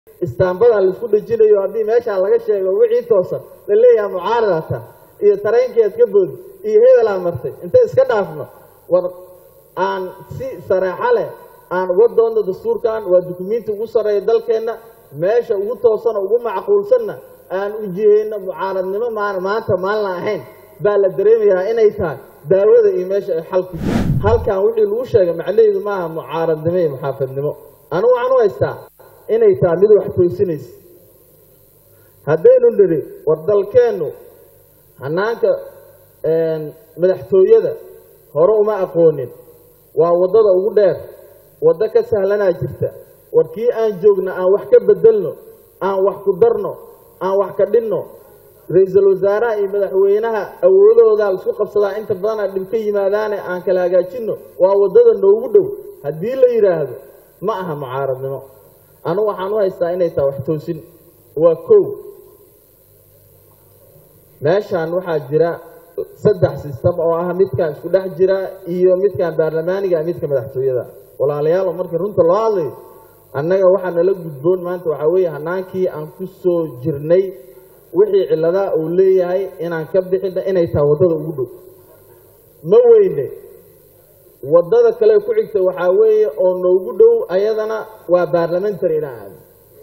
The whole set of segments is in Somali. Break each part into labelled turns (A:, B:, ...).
A: istaambadan laisku dhejinayo haddii meeshaa laga sheego wixii toosan la leeyaha mucaaradata iyo tareenkeed ka boodi iyo hebelaa martay intay iska dhaafno war aan si sareexo leh aan uga doonno dastuurkan waa dukumiinti ugu sarreeya dalkeenna meesha ugu toosana ugu macquulsanna aan u jihayno mucaaradnimo maan maanta maalna ahayn baa la dareemayaa inay tahay daawada iyo meesha ay xalku halkan wixii lagu sheegay macnaheedu maaha mucaaradnimo iyo muxaafadnimo anigu waxaan u haystaa inay tahay mid wax toosinaysa haddaynu nidhi war dalkeennu hanaanka madaxtooyada hore uma aqoonin waa waddada ugu dheer waddo ka sahlanaa jirta war kii aan joogna aan wax ka bedelno aan wax ku darno aan wax ka dhinno ra-iisul wasaaraha iyo madaxweynaha awoodahoodaa laisku qabsadaa inta badana dhib ka yimaadaane aan kala hagaajinno waa waddada noogu dhow haddii la yidhaahdo ma aha mucaaradnimo anugu waxaan u haystaa inay tahay wax toosin waa kow meeshaan waxaa jira saddex sistem oo ah midkaan isku dhex jira iyo midkaan baarlamaaniga midka madaxtooyada walaalayaalo markii runta loo hadlayo annaga waxaa nala gudboon maanta waxaa weeye hanaankii aan ku soo jirnay wixii cilladaa uu leeyahay inaan ka bixina inay tahay waddada ugu dhow ma weyne waddada kale ku xigta waxaa weeye oo noogu dhow ayadana waa baarlamentary inaan aado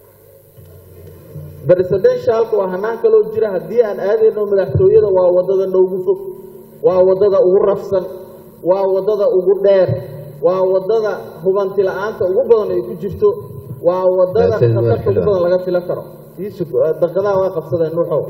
A: presidentialka waa hanaan kaloo jira haddii aan aadayno madaxtooyada waa waddada noogu fog waa waddada ugu rafsan waa waddada ugu dheer waa waddada hubanti la-aanta ugu badan ay ku jirto waa waddada khatarta ugu badan laga filan karo daqadaha waa qabsadeen nuuxow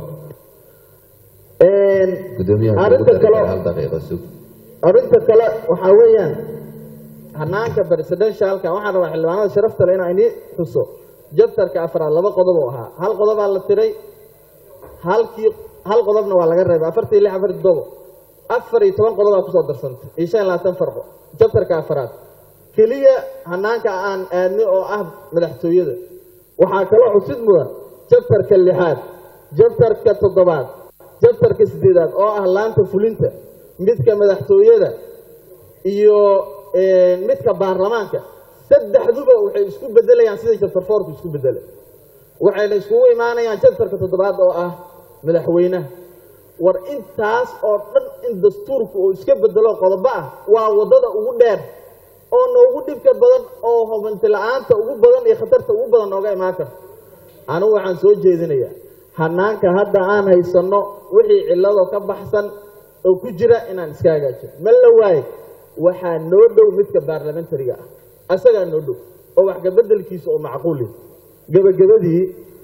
A: arrinta kale arrinta kale waxaa weeyaan hanaanka presidentialka waxaan rabaa xildhibaanada sharafta le inaan inii xuso jabtarka afraad laba qodob oo ahaa hal qodobaa la tiray halkii hal qodobna waa laga reebay afartii lix afartii todobo afar iyo toban qodobaa kusoo darsantay iyo shan iyo labaatan farqo jabtarka afraad keliya hanaanka aan aadnay oo ah madaxtooyada waxaa kaloo xusid mudan jabtarka lixaad jabtarka toddobaad jabtarka siddeedaad oo ah laanta fulinta midka madaxtooyada iyo midka baarlamaanka saddexduba waxay isku bedelayaan sidai jabtar foorku isku bedelay waxayna iskugu imaanayaan jabtarka toddobaad oo ah madaxweynaha war intaas oo dhan in dastuurku uu iska bedelo qodobo ah waa waddada ugu dheer oo noogu dhibka badan oo hubanti la-aanta ugu badan iyo khatarta ugu badan nooga imaan karto anigu waxaan soo jeedinayaa hanaanka hadda aan haysanno wixii cillado ka baxsan oo ku jira inaan iska hagaajino ma la waaye waxaa noo dhow midka baarlamentariga ah asagaa noo dhow oo wax kabedelkiisa oo macquuli gebagabadii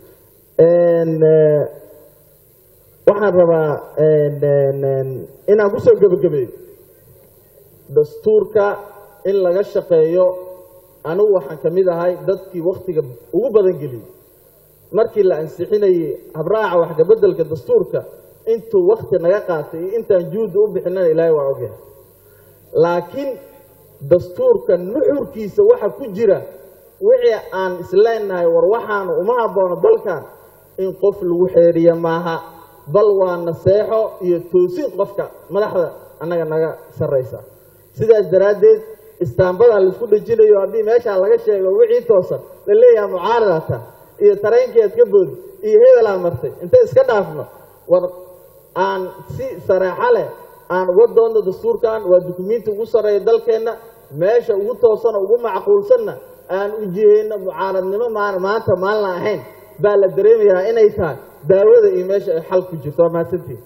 A: waxaan rabaa inaan kusoo gebagabeeyo dastuurka in laga shaqeeyo anigu waxaan ka mid ahay dadkii wakhtiga ugu badan geliyey markii la ansixinayey habraaca wax kabedelka dastuurka intuu wakti naga qaatay iyo intaan juhdi u bixinana ilaahay waa ogyahay laakiin dastuurka nuxurkiisa waxa ku jira wixii aan isleenahay war waxaanu uma haboono dalkan in qof lagu xeeriya maaha bal waa naseexo iyo toosin qofka madaxda annaga naga sarraysa sidaas daraaddeed istaambadan laisku dhejinayo haddii meeshaa laga sheego wixii toosan la leeyaha mucaaradata iyo tareenkeed ka boodi iyo hebelaa martay intay iska dhaafno war aan si sareexo leh aan uga doonno dastuurkan waa dukumiinti ugu sarreeya dalkeenna meesha ugu toosana ugu macquulsanna aan u jihayno mucaaradnimo maan maanta maalna ahayn baa la dareemayaa inay tahay daawada iyo meesha ay xal ku jirto waa mahadsantiin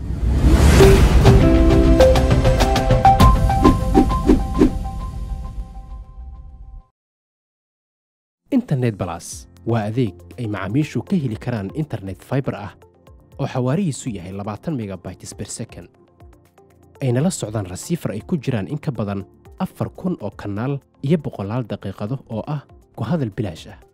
B: internet balas waa adeeg ay macaamiishu ka heli karaan internet faibar ah oo xawaarihiisu yahay labaatan megabytes ber second ayna la socdaan rasiifar ay ku jiraan in ka badan afar kun oo kanaal iyo boqolaal daqiiqado oo ah ku hadal bilaash ah